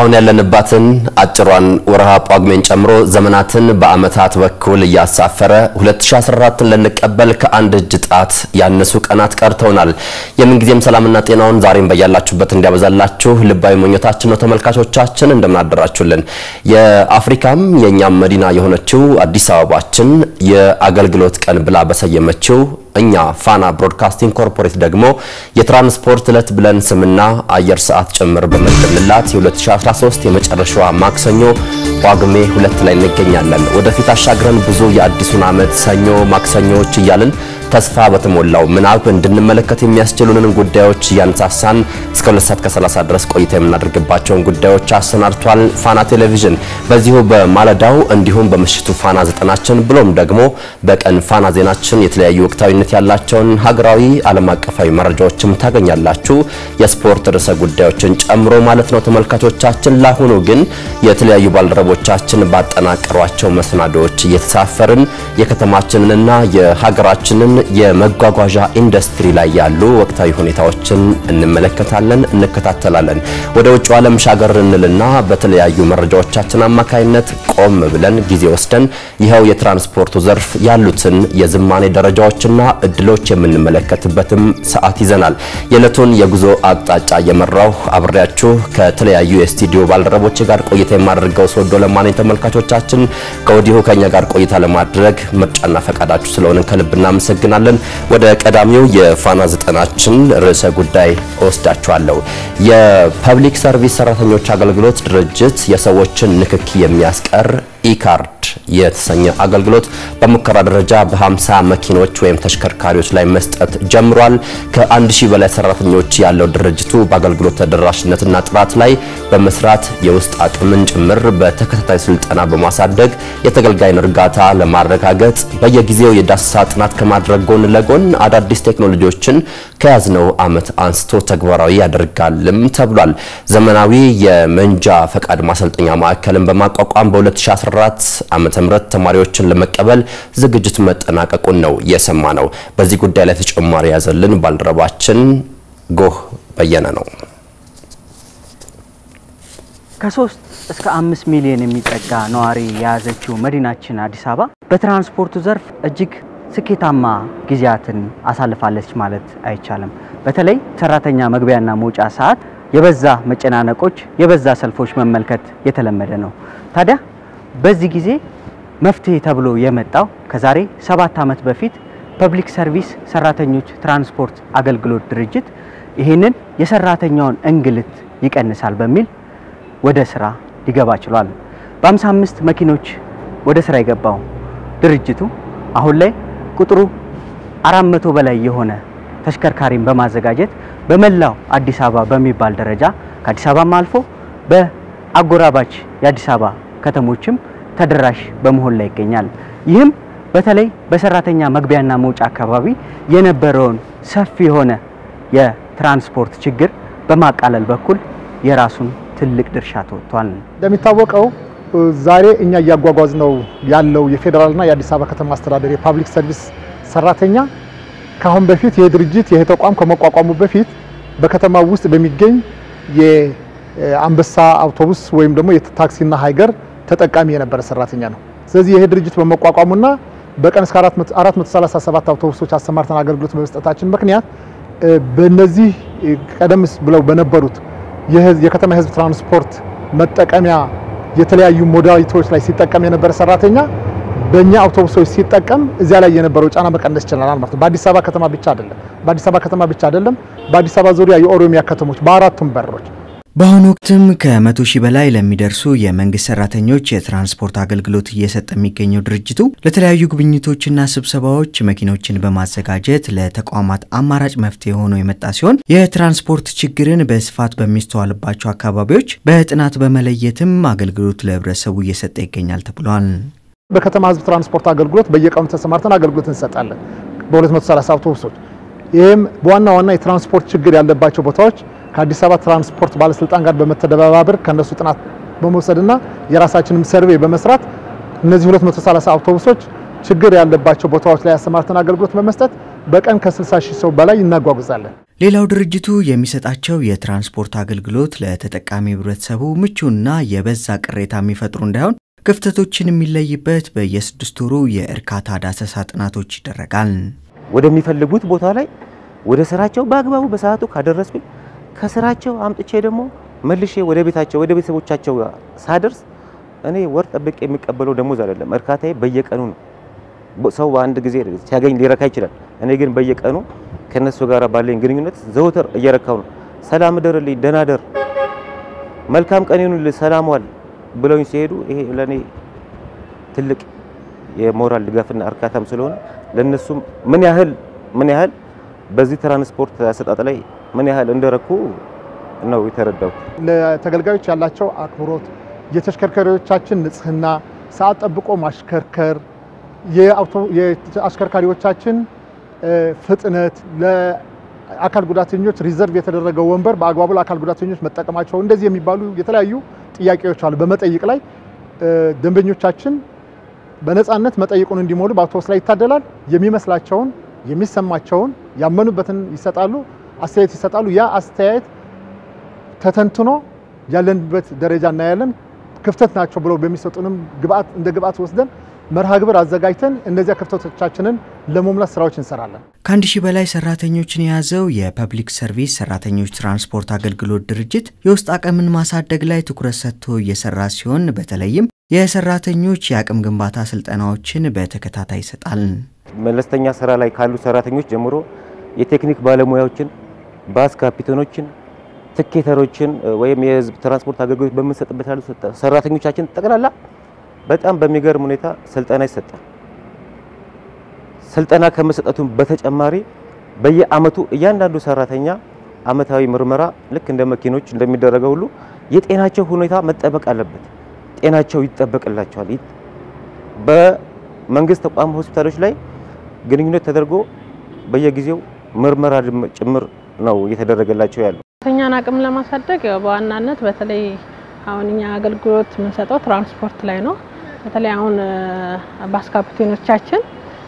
አሁን ያለንባትን አጭሯን ወርሃ ጳጉሜን ጨምሮ ዘመናትን በዓመታት በኩል እያሳፈረ 2014ን ልንቀበል ከአንድ እጅ ጣት ያነሱ ቀናት ቀርተውናል። የምንጊዜም ሰላምና ጤናውን ዛሬም በያላችሁበት እንዲያበዛላችሁ ልባዊ ምኞታችን ነው። ተመልካቾቻችን እንደምናደራችሁልን የአፍሪካም የእኛም መዲና የሆነችው አዲስ አበባችን የአገልግሎት ቀን ብላ በሰየመችው እኛ ፋና ብሮድካስቲንግ ኮርፖሬት ደግሞ የትራንስፖርት ዕለት ብለን ስምና አየር ሰዓት ጭምር በመደብንላት የ2013 የመጨረሻዋ ማክሰኞ ጳጉሜ ሁለት ላይ እንገኛለን። ወደፊት አሻግረን ብዙ የአዲሱን ዓመት ሰኞ ማክሰኞዎች እያልን ተስፋ በተሞላው ምናብ እንድንመለከት የሚያስችሉንን ጉዳዮች እያነሳሳን እስከ 2 ሰዓት ከ30 ድረስ ቆይታ የምናደርግባቸውን ጉዳዮች አሰናድቷል ፋና ቴሌቪዥን። በዚሁ በማለዳው እንዲሁም በምሽቱ ፋና ዘጠናችን ብሎም ደግሞ በቀን ፋና ዜናችን የተለያዩ ወቅታዊነት ያላቸውን ሀገራዊ፣ ዓለም አቀፋዊ መረጃዎችም ታገኛላችሁ የስፖርት ርዕሰ ጉዳዮችን ጨምሮ ማለት ነው ተመልካቾቻችን። ለአሁኑ ግን የተለያዩ ባልደረቦቻችን ባጠናቀሯቸው መሰናዶዎች እየተሳፈርን የከተማችንንና የሀገራችንን የመጓጓዣ ኢንዱስትሪ ላይ ያሉ ወቅታዊ ሁኔታዎችን እንመለከታለን፣ እንከታተላለን። ወደ ውጭ ዓለም ሻገር እንልና በተለያዩ መረጃዎቻችን አማካይነት ቆም ብለን ጊዜ ወስደን ይኸው የትራንስፖርቱ ዘርፍ ያሉትን የዝማኔ ደረጃዎችና እድሎች የምንመለከትበትም ሰዓት ይዘናል። የዕለቱን የጉዞ አቅጣጫ እየመራው አብሬያችሁ ከተለያዩ የስቱዲዮ ባልደረቦች ጋር ቆይታ የማደርገው ስወዶ ለማነኝ። ተመልካቾቻችን ከወዲሁ ከኛ ጋር ቆይታ ለማድረግ ምርጫና ፈቃዳችሁ ስለሆነ ከልብ እናመሰግናለን። ወደ ቀዳሚው የፋና ዘጠናችን ርዕሰ ጉዳይ እወስዳችኋለሁ። የፐብሊክ ሰርቪስ ሰራተኞች አገልግሎት ድርጅት የሰዎችን ንክኪ የሚያስቀር ኢካርድ የተሰኘ አገልግሎት በሙከራ ደረጃ በ50 መኪኖች ወይም ተሽከርካሪዎች ላይ መስጠት ጀምሯል። ከአንድ ሺህ በላይ ሰራተኞች ያለው ድርጅቱ በአገልግሎት ተደራሽነትና ጥራት ላይ በመስራት የውስጥ አቅምን ጭምር በተከታታይ ስልጠና በማሳደግ የተገልጋይን እርጋታ ለማረጋገጥ በየጊዜው የዳሰሳ ጥናት ከማድረግ ጎን ለጎን አዳዲስ ቴክኖሎጂዎችን ከያዝነው ዓመት አንስቶ ተግባራዊ ያደርጋልም ተብሏል። ዘመናዊ የመንጃ ፈቃድ ማሰልጠኛ ማዕከልን በማቋቋም በ2014 ዓመተ ምህረት ተማሪዎችን ለመቀበል ዝግጅት መጠናቀቁን ነው የሰማ ነው። በዚህ ጉዳይ ላይ ተጨማሪ ያዘልን ባልደረባችን ጎህ በየነ ነው። ከሶስት እስከ አምስት ሚሊዮን የሚጠጋ ነዋሪ የያዘችው መዲናችን አዲስ አበባ በትራንስፖርቱ ዘርፍ እጅግ ስኬታማ ጊዜያትን አሳልፋለች ማለት አይቻልም። በተለይ ሰራተኛ መግቢያና መውጫ ሰዓት የበዛ መጨናነቆች፣ የበዛ ሰልፎች መመልከት የተለመደ ነው። ታዲያ በዚህ ጊዜ መፍትሄ ተብሎ የመጣው ከዛሬ ሰባት ዓመት በፊት ፐብሊክ ሰርቪስ ሰራተኞች ትራንስፖርት አገልግሎት ድርጅት ይህንን የሰራተኛውን እንግልት ይቀንሳል በሚል ወደ ስራ ሊገባ ችሏል። በ55 መኪኖች ወደ ስራ የገባው ድርጅቱ አሁን ላይ ቁጥሩ 400 በላይ የሆነ ተሽከርካሪን በማዘጋጀት በመላው አዲስ አበባ በሚባል ደረጃ ከአዲስ አበባም አልፎ በአጎራባች የአዲስ አበባ ከተሞችም ተደራሽ በመሆን ላይ ይገኛል። ይህም በተለይ በሰራተኛ መግቢያና መውጫ አካባቢ የነበረውን ሰፊ የሆነ የትራንስፖርት ችግር በማቃለል በኩል የራሱን ትልቅ ድርሻ ተወጥቷል። እንደሚታወቀው ዛሬ እኛ እያጓጓዝ ነው ያለው የፌዴራልና የአዲስ አበባ ከተማ አስተዳደር የፓብሊክ ሰርቪስ ሰራተኛ ከአሁን በፊት ይህ ድርጅት ይህ ተቋም ከመቋቋሙ በፊት በከተማ ውስጥ በሚገኝ የአንበሳ አውቶቡስ ወይም ደግሞ የታክሲና ሃይገር ተጠቃሚ የነበረ ሰራተኛ ነው። ስለዚህ ይሄ ድርጅት በመቋቋሙና በቀን እስከ 437 አውቶቡሶች አሰማርተን አገልግሎት በመስጠታችን ምክንያት በእነዚህ ቀደም ብለው በነበሩት የከተማ የህዝብ ትራንስፖርት መጠቀሚያ የተለያዩ ሞዳሊቲዎች ላይ ሲጠቀም የነበረ ሰራተኛ በእኛ አውቶቡሶች ሲጠቀም እዚያ ላይ የነበረው ጫና መቀነስ ይችላል ማለት ነው። በአዲስ አበባ ከተማ ብቻ አይደለም፣ በአዲስ አበባ ከተማ ብቻ አይደለም፣ በአዲስ አበባ ዙሪያ የኦሮሚያ ከተሞች በአራቱም በሮች በአሁኑ ወቅትም ከመቶ ሺህ በላይ ለሚደርሱ የመንግስት ሰራተኞች የትራንስፖርት አገልግሎት እየሰጠ የሚገኘው ድርጅቱ ለተለያዩ ጉብኝቶችና ስብሰባዎች መኪኖችን በማዘጋጀት ለተቋማት አማራጭ መፍትሄ ሆኖ የመጣ ሲሆን የትራንስፖርት ችግርን በስፋት በሚስተዋልባቸው አካባቢዎች በጥናት በመለየትም አገልግሎት ለህብረተሰቡ እየሰጠ ይገኛል ተብሏል። በከተማ ህዝብ ትራንስፖርት አገልግሎት በየቀኑ ተሰማርተን አገልግሎት እንሰጣለን በ230 አውቶቡሶች። ይህም በዋና ዋና የትራንስፖርት ችግር ያለባቸው ቦታዎች ከአዲስ አበባ ትራንስፖርት ባለስልጣን ጋር በመተደባበር ከነሱ ጥናት በመውሰድና የራሳችንም ሰርቬይ በመስራት እነዚህ 230 አውቶቡሶች ችግር ያለባቸው ቦታዎች ላይ አሰማርተን አገልግሎት በመስጠት በቀን ከ60 ሺህ ሰው በላይ እናጓጉዛለን። ሌላው ድርጅቱ የሚሰጣቸው የትራንስፖርት አገልግሎት ለተጠቃሚ ህብረተሰቡ ምቹና የበዛ ቅሬታ የሚፈጥሩ እንዳይሆን ክፍተቶችን የሚለይበት በየስድስት ወሩ የእርካታ ዳሰሳ ጥናቶች ይደረጋል። ወደሚፈልጉት ቦታ ላይ ወደ ስራቸው በአግባቡ በሰዓቱ ካደረስኩኝ ከስራቸው አምጥቼ ደግሞ መልሼ ወደ ቤታቸው ወደ ቤተሰቦቻቸው ሳደርስ እኔ ወር ጠብቄ የሚቀበለው ደሞዝ አይደለም። እርካታዬ በየቀኑ ነው። ሰው በአንድ ጊዜ ሲያገኝ ሊረካ ይችላል። እኔ ግን በየቀኑ ከነሱ ጋር ባለኝ ግንኙነት ዘውትር እየረካው ነው። ሰላም እደርልኝ፣ ደህና ደር፣ መልካም ቀን ይሁንልህ፣ ሰላም ዋል ብለውኝ ሲሄዱ ይሄ ለኔ ትልቅ የሞራል ድጋፍና እርካታም ስለሆነ ለነሱም ምን ያህል ምን ያህል በዚህ ትራንስፖርት አሰጣጥ ላይ ምን ያህል እንደረኩ ነው የተረዳው። ለተገልጋዮች ያላቸው አክብሮት፣ የተሽከርካሪዎቻችን ንጽህና፣ ሰዓት ጠብቆ ማሽከርከር፣ የአሽከርካሪዎቻችን ፍጥነት፣ ለአካል ጉዳተኞች ሪዘርቭ የተደረገው ወንበር በአግባቡ ለአካል ጉዳተኞች መጠቀማቸው፣ እንደዚህ የሚባሉ የተለያዩ ጥያቄዎች አሉ። በመጠይቅ ላይ ደንበኞቻችን በነፃነት መጠይቁን እንዲሞሉ በአውቶቡስ ላይ ይታደላል። የሚመስላቸውን የሚሰማቸውን ያመኑበትን ይሰጣሉ፣ አስተያየት ይሰጣሉ። ያ አስተያየት ተተንትኖ ያለንበት ደረጃ እናያለን። ክፍተት ናቸው ብለው በሚሰጡንም ግብአት እንደ ግብአት ወስደን መርሃ ግብር አዘጋጅተን እነዚያ ክፍተቶቻችንን ለመሙላት ስራዎች እንሰራለን። ከአንድ ሺህ በላይ ሰራተኞችን የያዘው የፐብሊክ ሰርቪስ ሰራተኞች ትራንስፖርት አገልግሎት ድርጅት የውስጥ አቅምን ማሳደግ ላይ ትኩረት ሰጥቶ እየሰራ ሲሆን በተለይም የሰራተኞች የአቅም ግንባታ ስልጠናዎችን በተከታታይ ይሰጣል። መለስተኛ ስራ ላይ ካሉ ሰራተኞች ጀምሮ የቴክኒክ ባለሙያዎችን፣ ባስ ካፒቴኖችን፣ ትኬተሮችን ወይም የህዝብ ትራንስፖርት አገልግሎት በምንሰጥበት ያሉ ሰራተኞቻችን ጠቅላላ በጣም በሚገርም ሁኔታ ስልጠና ይሰጣል። ስልጠና ከመሰጠቱም በተጨማሪ በየአመቱ እያንዳንዱ ሰራተኛ አመታዊ ምርመራ ልክ እንደ መኪኖች እንደሚደረገው ሁሉ የጤናቸው ሁኔታ መጠበቅ አለበት። ጤናቸው ይጠበቅላቸዋል። በመንግስት ተቋም ሆስፒታሎች ላይ ግንኙነት ተደርጎ በየጊዜው ምርመራ ጭምር ነው እየተደረገላቸው ያለው። ሰራተኛን አቅም ለማሳደግ ያው በዋናነት በተለይ አሁን እኛ አገልግሎት የምንሰጠው ትራንስፖርት ላይ ነው። በተለይ አሁን ባስ ካፒቴኖቻችን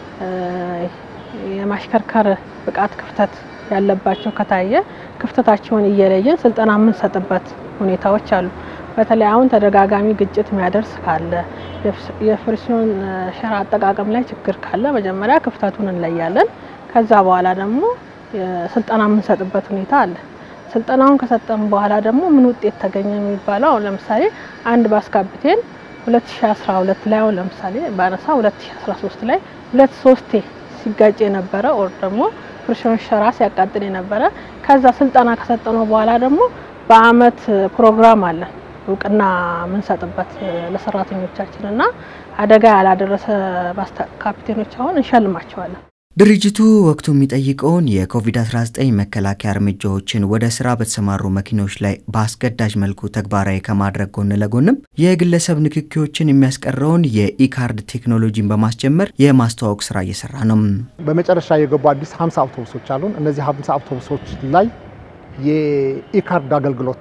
የማሽከርከር ብቃት ክፍተት ያለባቸው ከታየ ክፍተታቸውን እየለየን ስልጠና የምንሰጥበት ሁኔታዎች አሉ። በተለይ አሁን ተደጋጋሚ ግጭት የሚያደርስ ካለ የፍሪሲዮን ሸራ አጠቃቀም ላይ ችግር ካለ መጀመሪያ ክፍተቱን እንለያለን። ከዛ በኋላ ደግሞ ስልጠና የምንሰጥበት ሁኔታ አለ። ስልጠናውን ከሰጠን በኋላ ደግሞ ምን ውጤት ተገኘ የሚባለው አሁን ለምሳሌ አንድ ባስ ካፒቴን 2012 ላይ አሁን ለምሳሌ ባነሳ 2013 ላይ ሁለት ሶስቴ ሲጋጭ የነበረ ኦር ደግሞ ፍሪሲዮን ሸራ ሲያቃጥል የነበረ ከዛ ስልጠና ከሰጠነው በኋላ ደግሞ በአመት ፕሮግራም አለን እውቅና የምንሰጥበት ለሰራተኞቻችን እና አደጋ ያላደረሰ ባስ ካፒቴኖች አሁን እንሸልማቸዋለን። ድርጅቱ ወቅቱ የሚጠይቀውን የኮቪድ-19 መከላከያ እርምጃዎችን ወደ ስራ በተሰማሩ መኪኖች ላይ በአስገዳጅ መልኩ ተግባራዊ ከማድረግ ጎን ለጎንም የግለሰብ ንክኪዎችን የሚያስቀረውን የኢካርድ ቴክኖሎጂን በማስጀመር የማስተዋወቅ ስራ እየሰራ ነው። በመጨረሻ የገቡ አዲስ 50 አውቶቡሶች አሉን። እነዚህ 50 አውቶቡሶች ላይ የኢካርድ አገልግሎት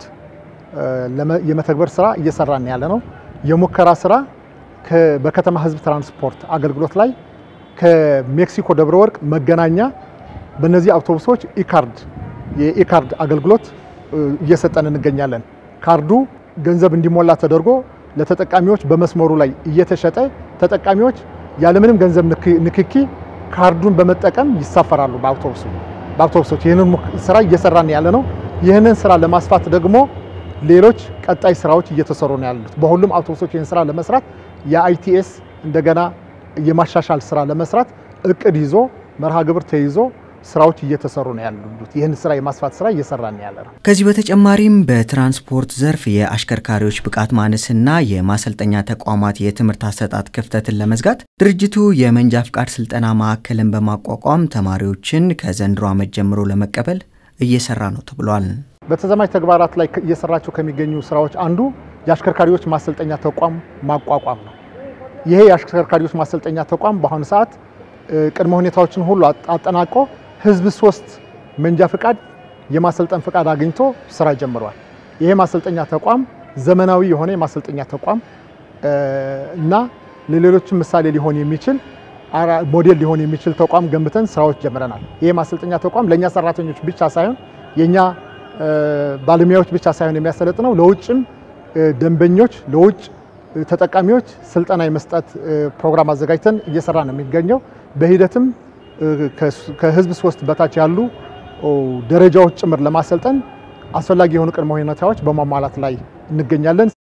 የመተግበር ስራ እየሰራን ያለ ነው። የሙከራ ስራ በከተማ ህዝብ ትራንስፖርት አገልግሎት ላይ ከሜክሲኮ ደብረ ወርቅ መገናኛ በእነዚህ አውቶቡሶች ኢካርድ የኢካርድ አገልግሎት እየሰጠን እንገኛለን። ካርዱ ገንዘብ እንዲሞላ ተደርጎ ለተጠቃሚዎች በመስመሩ ላይ እየተሸጠ ተጠቃሚዎች ያለምንም ገንዘብ ንክኪ ካርዱን በመጠቀም ይሳፈራሉ በአውቶቡሱ በአውቶቡሶች ይህንን ስራ እየሰራን ያለ ነው። ይህንን ስራ ለማስፋት ደግሞ ሌሎች ቀጣይ ስራዎች እየተሰሩ ነው ያሉት። በሁሉም አውቶቡሶች ይህን ስራ ለመስራት የአይቲኤስ እንደገና የማሻሻል ስራ ለመስራት እቅድ ይዞ መርሃ ግብር ተይዞ ስራዎች እየተሰሩ ነው ያሉት። ይህን ስራ የማስፋት ስራ እየሰራን ያለ ነው። ከዚህ በተጨማሪም በትራንስፖርት ዘርፍ የአሽከርካሪዎች ብቃት ማነስና የማሰልጠኛ ተቋማት የትምህርት አሰጣጥ ክፍተትን ለመዝጋት ድርጅቱ የመንጃ ፍቃድ ስልጠና ማዕከልን በማቋቋም ተማሪዎችን ከዘንድሮ ዓመት ጀምሮ ለመቀበል እየሰራ ነው ተብሏል። በተዛማጅ ተግባራት ላይ እየሰራቸው ከሚገኙ ስራዎች አንዱ የአሽከርካሪዎች ማሰልጠኛ ተቋም ማቋቋም ነው። ይሄ የአሽከርካሪዎች ማሰልጠኛ ተቋም በአሁኑ ሰዓት ቅድመ ሁኔታዎችን ሁሉ አጠናቆ ህዝብ ሶስት መንጃ ፍቃድ የማሰልጠን ፍቃድ አግኝቶ ስራ ጀምሯል። ይሄ ማሰልጠኛ ተቋም ዘመናዊ የሆነ የማሰልጠኛ ተቋም እና ለሌሎችም ምሳሌ ሊሆን የሚችል ሞዴል ሊሆን የሚችል ተቋም ገንብተን ስራዎች ጀምረናል። ይህ ማሰልጠኛ ተቋም ለእኛ ሰራተኞች ብቻ ሳይሆን የእኛ ባለሙያዎች ብቻ ሳይሆን የሚያሰለጥነው ለውጭም ደንበኞች ለውጭ ተጠቃሚዎች ስልጠና የመስጠት ፕሮግራም አዘጋጅተን እየሰራ ነው የሚገኘው። በሂደትም ከህዝብ ሶስት በታች ያሉ ደረጃዎች ጭምር ለማሰልጠን አስፈላጊ የሆኑ ቅድመ ሁኔታዎች በማሟላት ላይ እንገኛለን።